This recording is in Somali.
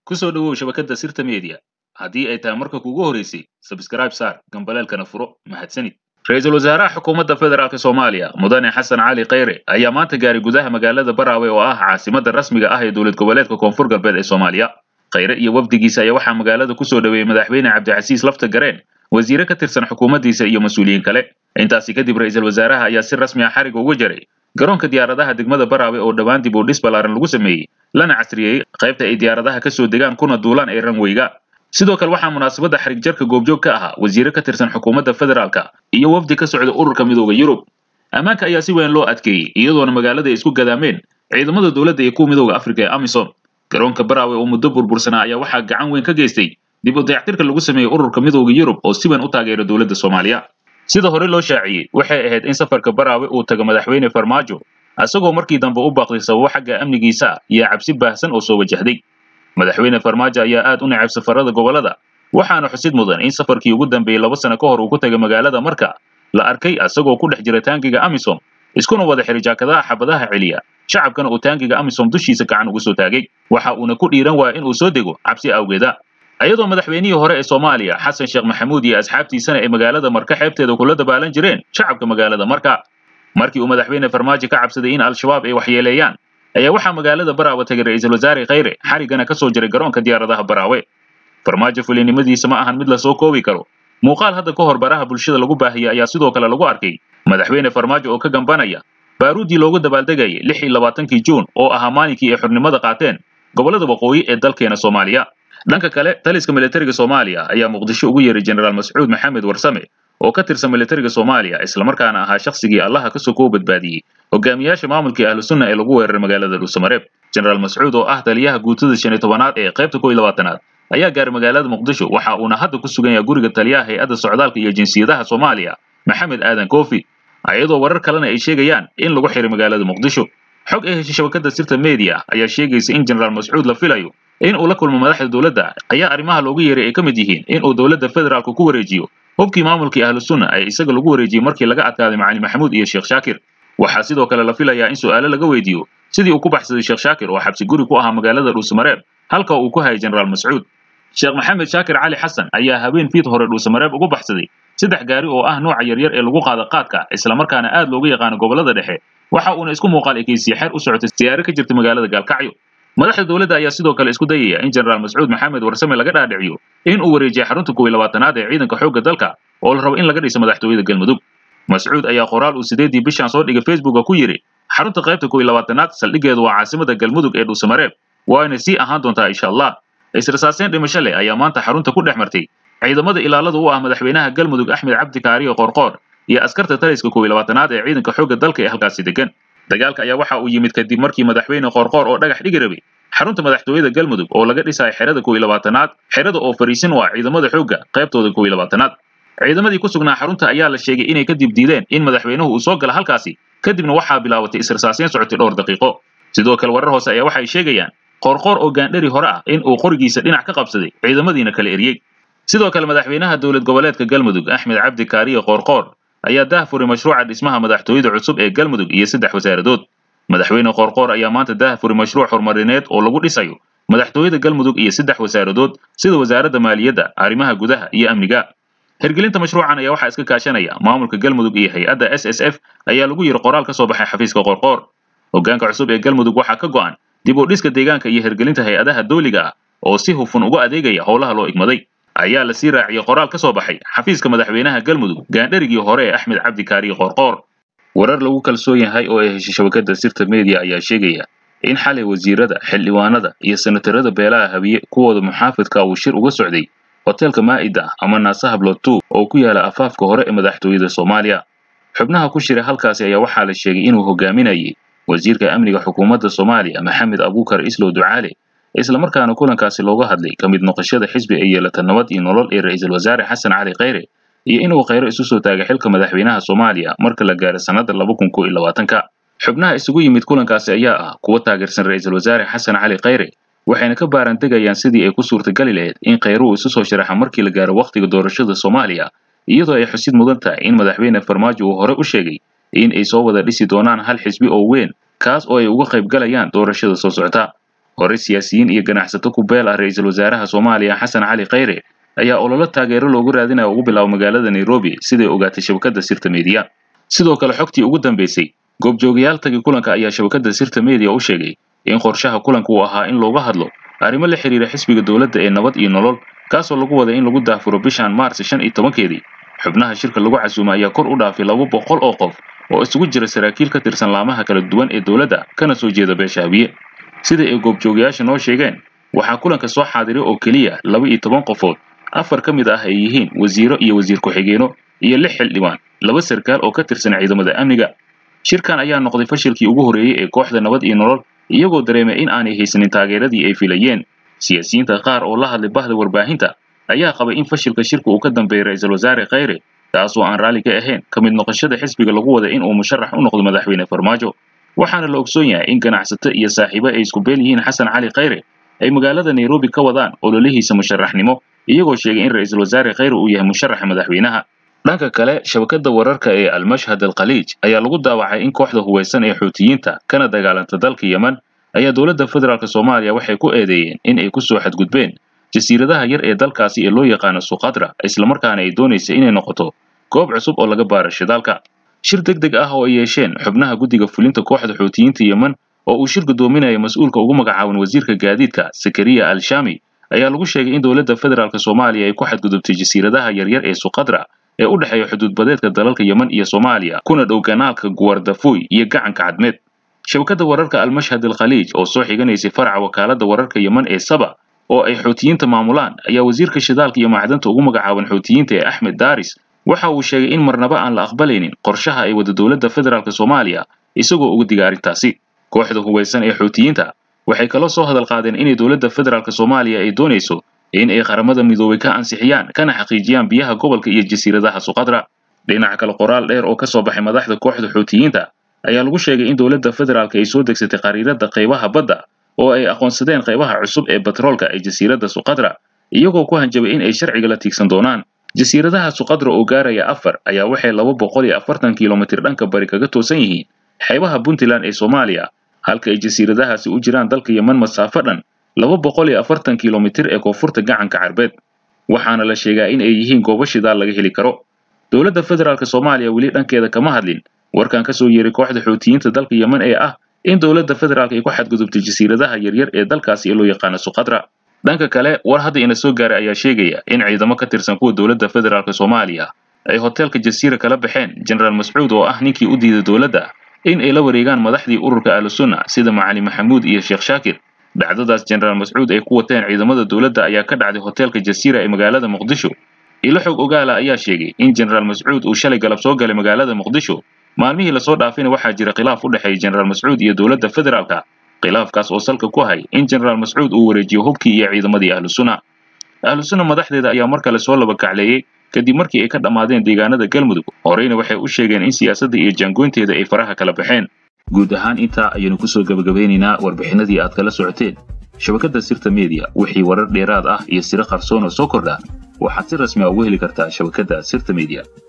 ku soo dhowow shabakadda sirta media haddii ay tahay marka kuugu horeysay sabskrayb saar gambaleelkana furo mahadsanid ra-iisul wasaaraha xukuumadda federaalk soomaaliya mudane xasan cali khayre ayaa maanta gaaray gudaha magaalada baraawe oo ah caasimadda rasmiga ah ee dowlad goboleedka koonfur galbeed ee soomaaliya khayre iyo wafdigiisa ayaa waxaa magaalada ku soo dhoweeyey madaxweyne cabdicasiis lafta gareen wasiire ka tirsan xukuumaddiisa iyo mas-uuliyiin kale intaasi kadib ra-iisul wasaaraha ayaa si rasmi ah xariga uga jaray garoonka diyaaradaha degmada baraawe oo dhowaan dib u dhis ballaaran lagu sameeyey lana casriyey qaybta ay diyaaradaha ka soo degaan kuna duulaan ee ranweyga sidoo kale waxaa munaasabadda xarig jarka goobjoog ka ahaa wasiire ka tirsan xukuumadda federaalka iyo wafdi ka socda ururka midooda yurub ammaanka ayaa si weyn loo adkeeyey iyadoona magaalada ay isku gadaameen ciidamada dowladda iyo kuwa midooda afrika ee amisom garoonka baraawe oo muddo burbursanaa ayaa waxaa gacan weyn ka geystay dib u dayactirka lagu sameeyey ururka midooda yurub oo si weyn u taageera dowladda soomaaliya sida hore loo shaaciyey waxay ahayd in safarka baraawe uu tago madaxweyne farmaajo isagoo markii dambe u baaqday sababo xagga amnigiisa ah iyo cabsi baahsan oo soo wajahday madaxweyne farmaajo ayaa aad u necab safarada gobollada waxaana xusid mudan in safarkii ugu dambeeyey laba sano ka hor uu ku tagay magaalada marka la arkay isagoo ku dhex jira taangiga amisom iskuna wada xiray jaakadaha xabadaha celiya shacabkana uu taangiga amisom dushiisa gacan uga soo taagay waxa uuna ku dhiiran waaya inuu soo dego cabsi awgeeda iyadoo madaxweynihii hore ee soomaaliya xasan sheekh maxamuud iyo asxaabtiisana ay magaalada marka xeebteeda kula dabaalan jireen shacabka magaalada marka markii uu madaxweyne farmaajo ka cabsaday in al-shabaab ay waxyeeleeyaan ayaa waxaa magaalada baraawe tagay ra-iisul wasaare khayre xarigana ka soo jiray garoonka diyaaradaha baraawe farmaajo fulinimadiisa ma ahan mid lasoo koobi karo muuqaal hadda ka hor baraha bulshada lagu baahiyey ayaa sidoo kale lagu arkay madaxweyne farmaajo oo ka gambanaya baaruuddii loogu dabaaldegayay lix iyo labaatankii juun oo ahaa maalinkii ay xornimada qaateen gobollada waqooyi ee dalkeena soomaaliya dhanka kale taliska militariga soomaaliya ayaa muqdisho ugu yeeray jenaraal mascuud maxamed warsame oo ka tirsan militariga soomaaliya islamarkaana ahaa shakhsigii allaha kasoo koo badbaadiyey hogaamiyaasha maamulkii ahlu sunna ee lagu weeraray magaalada dhuusamareeb jenaraal mascuud oo ah taliyaha guutada shan iyo tobanaad ee qaybta kow iyo labaatanaad ayaa gaaray magaalada muqdisho waxa uuna hadda ku sugan yahay guriga taliyaha hay-adda socdaalka iyo jinsiyadaha soomaaliya maxamed aadan koofi iyadoo warar kalena ay sheegayaan in lagu xiray magaalada muqdisho xog ay heshay shabakadda sirta media ayaa sheegaysa in jenaraal mascuud la filayo in uu la kulmo madaxda dowladda ayaa arrimaha loogu yeeray ay ka mid yihiin in uu dowladda federaalku ku wareejiyo hubkii maamulkii ahlu sunna ee isaga lagu wareejiyey markii laga adkaaday macali maxamuud iyo sheekh shaakir waxaa sidoo kale la filayaa in su'aalo laga weydiiyo sidii uu ku baxsaday sheekh shaakir oo xabsi guri ku ahaa magaalada dhuusamareeb halka uu ku hayay jenaraal mascuud sheekh maxamed shaakir cali xasan ayaa habeen fiid hore dhuusamareeb ugu baxsaday saddex gaari oo ah nooca yaryar ee lagu qaada qaadka islamarkaana aad looga yaqaano gobollada dhexe waxa uuna isku muuqaal ekeysiye xeer u socotay siyaaro ka jirta magaalada gaalkacyo madaxda dowladda ayaa sidoo kale isku dayaya in jenaraal mascuud maxamed warsame laga dhaadhiciyo in uu wareejiya xarunta kow iyo labaatanaad ee ciidanka xoogga dalka oo la rabo in laga dhiso madaxtooyada galmudug mascuud ayaa qoraal uu sideedii bishan soo dhigay facebooka ku yidhi xarunta qaybta kow iyo labaatanaad saldhiggeedu waa caasimada galmudug ee dhuusamareeb waana sii ahaan doontaa insha allah israsaaseen dhimasho leh ayaa maanta xarunta ku dhex martay ciidamada ilaalada u ah madaxweynaha galmudug axmed cabdi kaariyo qoorqoor iyo askarta taliska kow iyo labaatanaad ee ciidanka xoogga dalka ee halkaasi degan dagaalka ayaa waxa uu yimid kadib markii madaxweyne qoorqoor oo dhagax dhigi rabay xarunta madaxtooyada galmudug oo laga dhisayo xerada kow iyo labaatanaad xerada oo fariisin u ah ciidamada xoogga qaybtooda kow iyo labaatanaad ciidamadii ku sugnaa xarunta ayaa la sheegay inay kadib diideen in madaxweynuhu uu soo gala halkaasi kadibna waxaa bilaabatay israsaaseen socotay dhowr daqiiqo sidoo kale warar hoose ayaa waxay sheegayaan qoorqoor oo gaandhari hore ah in uu qorigiisa dhinac ka qabsaday ciidamadiina kala eriyey sidoo kale madaxweynaha dowlad goboleedka galmudug axmed cabdi kaariye qoorqoor ayaa daah furay mashruuca dhismaha madaxtooyada cusub ee galmudug iyo saddex wasaaradood madaxweyne qoorqoor ayaa maanta daah furay mashruuc horumarineed oo lagu dhisayo madaxtooyada galmudug iyo saddex wasaaradood sida wasaaradda maaliyadda arrimaha gudaha iyo amniga hirgelinta mashruucan ayaa waxaa iska kaashanaya maamulka galmudug iyo hay-adda s s f ayaa lagu yiri qoraal ka soo baxay xafiiska qoorqoor hoggaanka cusub ee galmudug waxaa ka go'an dib u dhiska deegaanka iyo hirgelinta hay-adaha dawliga ah oo si hufun uga adeegaya howlaha loo igmaday ayaa la sii raaciyey qoraal ka soo baxay xafiiska madaxweynaha galmudug gaandharigii hore ee axmed cabdi kaariye qoorqoor warar lagu kalsoon yahay oo ay heshay shabakadda sirta media ayaa sheegaya in xalay wasiirada xildhibaanada iyo senatarada beelaha habiye kuwooda muxaafidka uu shir uga socday hoteelka maa'ida ama naasaha blotu oo ku yaala afaafka hore ee madaxtooyada soomaaliya xubnaha ku shiray halkaasi ayaa waxaa la sheegay inuu hogaaminayay wasiirka amniga xukuumadda soomaaliya maxamed abuukar islow ducaale islamarkaana kulankaasi looga hadlay ka mid noqoshada xisbi ay yeelata nabad iyo nolol ee ra-iisul wasaare xasan cali khayre iyo inuu khayro isu soo taagay xilka madaxweynaha soomaaliya marka la gaaro sannadda laba kun kow iyo labaatanka xubnaha isugu yimid kulankaasi ayaa ah kuwa taageersan ra-iisul wasaare xasan cali khayre waxayna ka baaran degayaan sidii ay ku suurtagali lahayd in khayruhu isu soo sharaxa markii la gaaro wakhtiga doorashada soomaaliya iyadoo ay xusid mudan tahay in madaxweyne farmaajo uu hore u sheegay in ay soo wada dhisi doonaan hal xisbi oo weyn kaas oo ay uga qayb galayaan doorashada soo socota hore siyaasiyiin iyo ganacsato ku beel ah ra-iisul wasaaraha soomaaliya xasan cali khayre ayaa ololo taageero loogu raadinaya ugu bilaabo magaalada nairobi siday ogaatay shabakadda sirta media sidoo kale xogtii ugu dambaysay goobjoogayaal tagi kulanka ayaa shabakadda sirta media u sheegay in qorshaha kulanka uu ahaa in looga hadlo arrimo la xiriira xisbiga dowladda ee nabad iyo nolol kaasoo lagu waday in lagu daafuro bishan maars shan iyo tobankeedii xubnaha shirka lagu casuumay ayaa kor u dhaafay laba boqol oo qof oo isugu jira saraakiil ka tirsan laamaha kala duwan ee dowladda kana soo jeeda beesha habiye sida ay goobjoogayaasha noo sheegeen waxaa kulanka soo xaadiray oo keliya laba iyo toban qofood afar ka mid ah ay yihiin wasiiro iyo wasiir ku-xigeenno iyo lix xildhibaan laba sarkaal oo ka tirsan ciidamada amniga shirkan ayaa noqday fashilkii ugu horreeyey ee kooxda nabad iyo nolol iyagoo dareemay in aanay haysanin taageeradii ay filayeen siyaasiyiinta qaar oo la hadlay bahda warbaahinta ayaa qabay in fashilka shirka uu ka dambeeyey ra-iisul wasaare khayre taasoo aan raalli ka ahayn ka mid noqoshada xisbiga lagu wada in uu musharax u noqdo madaxweyne farmaajo waxaana la ogsoon yahay in ganacsato iyo saaxiibo ay isku beel yihiin xasan cali khayre ay magaalada nairobi ka wadaan ololihiisa musharaxnimo iyagoo sheegay in ra-iisul wasaare khayre uu yahay musharaxa madaxweynaha dhanka kale shabakadda wararka ee almashhad alkhaliij ayaa lagu daawacay in kooxda hubaysan ee xuutiyiinta kana dagaalanta dalka yemen ayaa dowladda federaalk soomaaliya waxay ku eedeeyeen in ay ku soo xadgudbeen jasiiradaha yar ee dalkaasi ee loo yaqaano suqadra islamarkaana ay doonaysa inay noqoto goob cusub oo laga baaro shidaalka shir deg deg ah oo ay yeesheen xubnaha guddiga fulinta kooxda xuutiyiinta yemen oo uu shir guddoominaya mas-uulka ugu magacaaban wasiirka gaadiidka sakariya al shami ayaa lagu sheegay in dowladda federaalk soomaaliya ay ku xadgudubtay jasiiradaha yaryar ee suqadra ee u dhexeeya xuduudbadeedka dalalka yemen iyo soomaaliya kuna dhow ganaalka guwardafuy iyo gacanka cadmeed shabakadda wararka almashhad alkhaliij oo soo xiganaysay faraca wakaaladda wararka yemen ee saba oo ay xuutiyiinta maamulaan ayaa wasiirka shidaalka iyo macdanta ugu magacaaban xuutiyiinta ee axmed daaris waxa uu sheegay in marnaba aan la aqbalaynin qorshaha ay wada dowladda federaalk soomaaliya isagoo uga diga arrintaasi kooxda hubaysan ee xuutiyiinta waxay kaloo soo hadal qaadeen inay dowladda federaalk soomaaliya ay doonayso in ay qaramada midoobay ka ansixiyaan kana xaqiijiyaan biyaha gobolka iyo jasiiradaha suqadra dhinaca kale qoraal dheer oo ka soo baxay madaxda kooxda xuutiyiinta ayaa lagu sheegay in dowladda federaalk ay soo degsatay qariirada qaybaha badda oo ay aqoonsadeen qaybaha cusub ee batroolka ee jasiiradda suqadra iyagoo ku hanjabay in ay sharciga la tiigsan doonaan jasiiradaha suqadra oo gaaraya afar ayaa waxay laba boqol iyo afartan kilomitir dhanka bari kaga toosan yihiin xeebaha puntland ee soomaaliya halka ay jasiiradahaasi u jiraan dalka yemen masaafo dhan laba boqol iyo afartan kilomitir ee koonfurta gacanka carbeed waxaana la sheegaa in ay yihiin goobo shidaal laga heli karo dowladda federaalk soomaaliya weli dhankeeda kama hadlin warkan ka soo yeeray kooxda xuutiyiinta dalka yemen ee ah in dowladda federaalk ay ku xadgudubtay jasiiradaha yaryar ee dalkaasi ee loo yaqaano suqadra dhanka kale war hadda ina soo gaaray ayaa sheegaya in ciidamo ka tirsan kuwa dowladda federaalk soomaaliya ay hoteelka jasiira kala baxeen jenaraal mascuud oo ah ninkii u diiday dowladda in ay la wareegaan madaxdii ururka ahlusunna sida macali maxamuud iyo sheekh shaakir dhacdadaas jenaraal mascuud ay ku wateen ciidamada dowladda ayaa ka dhacday hoteelka jasiira ee magaalada muqdisho ilo xog ogaala ayaa sheegay in jenaraal mascuud uu shalay galab soo galay magaalada muqdisho maalmihii lasoo dhaafayna waxaa jira khilaaf u dhexeeya jenaraal mascuud iyo dowladda federaalka khilaafkaas oo salka ku hay in jenaraal mascuud uu wareejiyo hubkii iyo ciidamadii ahlusunna ahlusunna madaxdeeda ayaa mar kale soo laba kacleeyey kadib markii ay ka dhammaadeen deegaanada galmudug horeyna waxay u sheegeen in siyaasadda iyo jaangoynteeda ay faraha kala baxeen guud ahaan intaa ayaynu kusoo gebagabeynaynaa warbixinadii aad kala socoteen shabakadda sirta media wixii warar dheeraad ah iyo siro qarsoon oo soo kordha waxaad si rasmi a ugu heli kartaa shabakadda sirta media